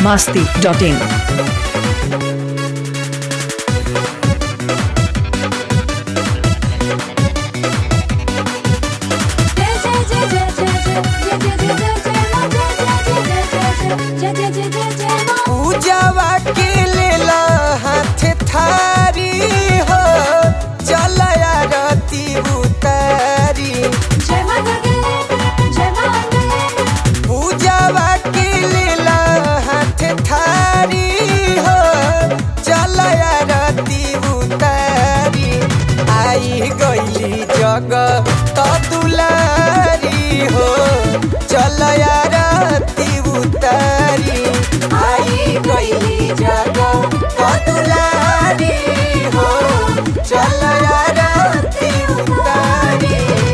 masti.in. पूजावा के लेला हाथ थारी हो चल आरती उतारी पूजावा के लेला हाथ थारी हो चल आरती उतारी आई गईली जग तो दुलारी हो चल आरती उतारी आई गईली जग तो दुलारी हो चल आरती उतारी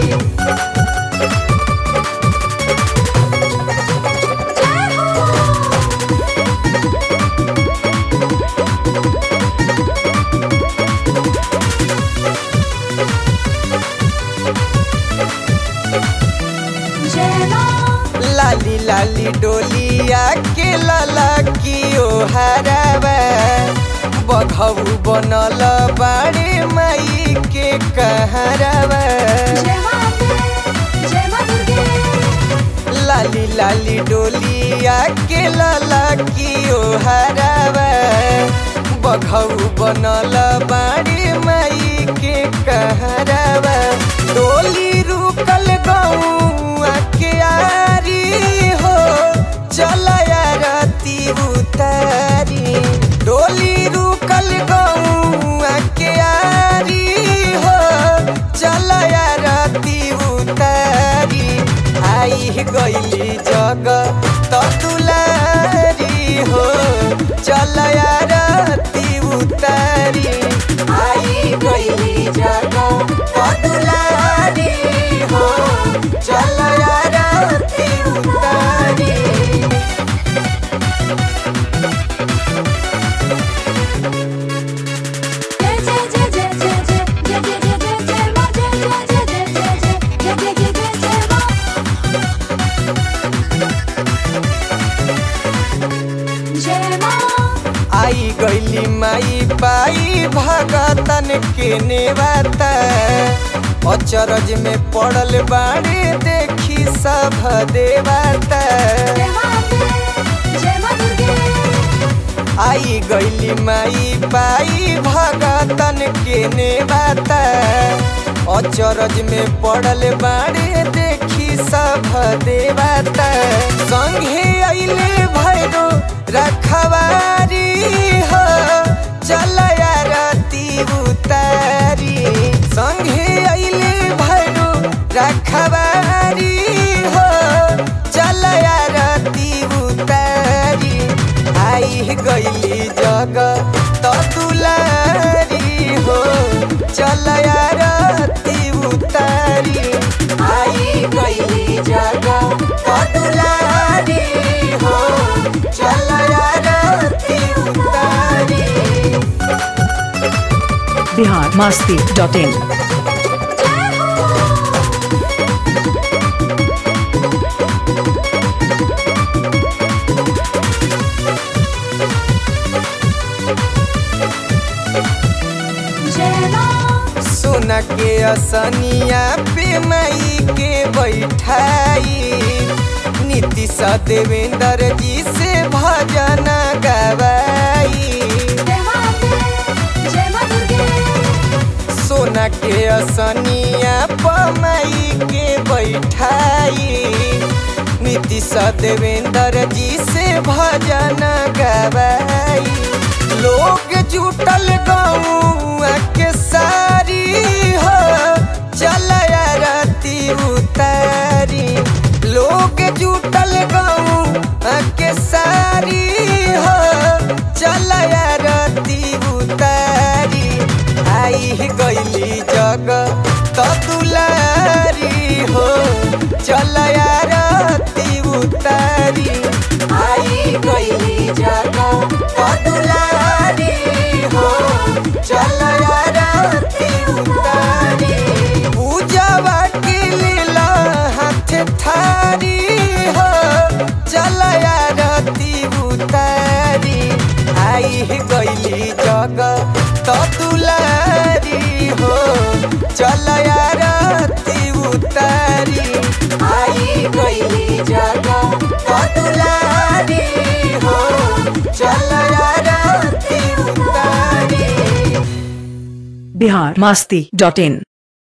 लाली लाली डोलिया के लाला की ओ हरावा बघऊ बनल बाड़े माई के कहरावा लाली लाली डोलिया के लाला की ओ हरावा बघऊ बनल बाड़े माई के कहरावा डोली रुकल गौआ के आरी हो चल आरती उतारी डोली रुकल गौआ के आरी हो चल आरती उतारी आई गईली जग तो दुलारी हो चल आरती उतारी आई गईली जग तो दुलारी हो चल आरती उतारी आई गईली माई पाई भगतन के नेवाता अचरज में पड़ल बाड़े देखी सब देवाता आई गईली माई पाई भगतन के नेवाता अचरज में पड़ल बाड़े देखी सब देवाता संगे अइले भैरो रखवारी हो चल आरती उतारी संगे अइले भैरो रखवारी हो चल आरती उतारी आई गईली जग तो दुलारी हो चल आरती उतारी आई गईली जग तो दुलारी हो चल आरती उतारी Bihar masti.in. सोना के असनिया पे माई के बैठाई नीतीश देवेंद्र जी से भजन गवाई सोना के असनिया पर माई के बैठाई नीतीश देवेंद्र जी से भजन गवाई लोग जुटल गौआ के सारी हो चल आरती उतारी लोग जुटल गौआ के सारी हो चल आरती उतारी आई गईली जग तो दुलारी हो चल आरती उतारी आई गईली जग तो दुलारी हो चल आरती उतारी आई गईली जगह कतुलारी हो चल आरती उतारी बिहार मास्ती डॉट इन